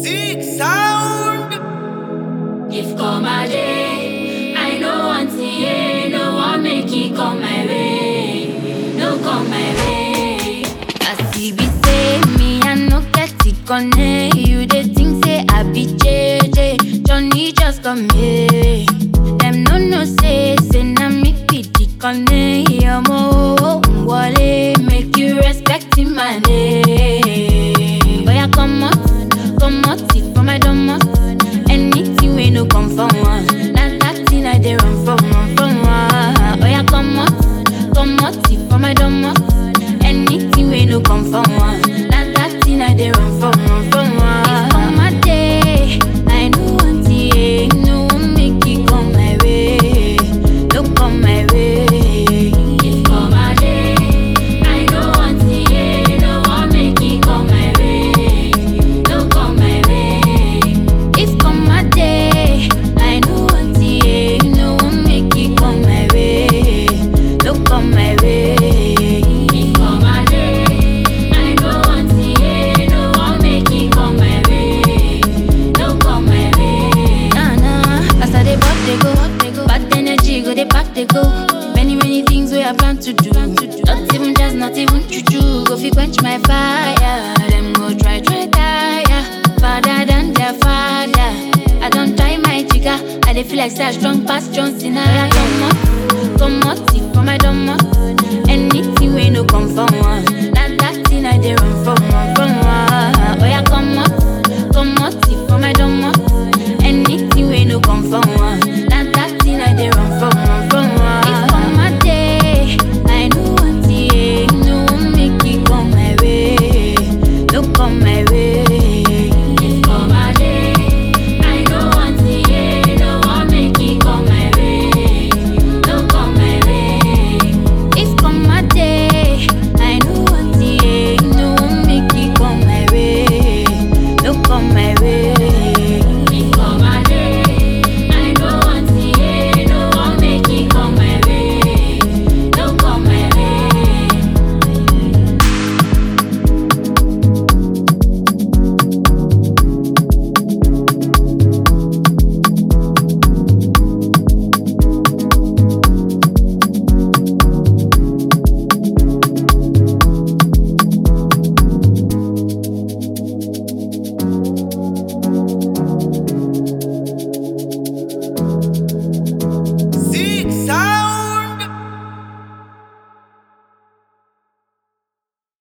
Sick sound. If come a day, I no want to hear, no one make it come my way, no come my way. As he be say me, I no get it connect. You they think say I be JJ, Johnny just come here. Them no no say say na me be the connect. Yomo wale make you respect in my name. Boy, I come out, come out it for my domot. Anything we no come from one. That that thing I dey run from one, from one. Oh yeah, come out, come out it for my domot. Anything we no come from one. That that thing I dey run from one, from one. If come my day, I no want it, no one make it come my way, no come my way. If come my day, I no want it, no one make it come my way, no come my way. If come my day, I know want it, no one make it come my way, no come my way. If come my day, I know want it, no one make it come my way, no come my way. Nah nah, as I dey bop dey go, bad energy go dey pack dey go. Many many things we I plan to do, not even just not even juju. Go fi quench my fire, them go try try tire. Father than their father. I don't try my jigger. I dey feel like say I strong past John Cena. Yeah, come on, come on, see for my dumb Anything we no come from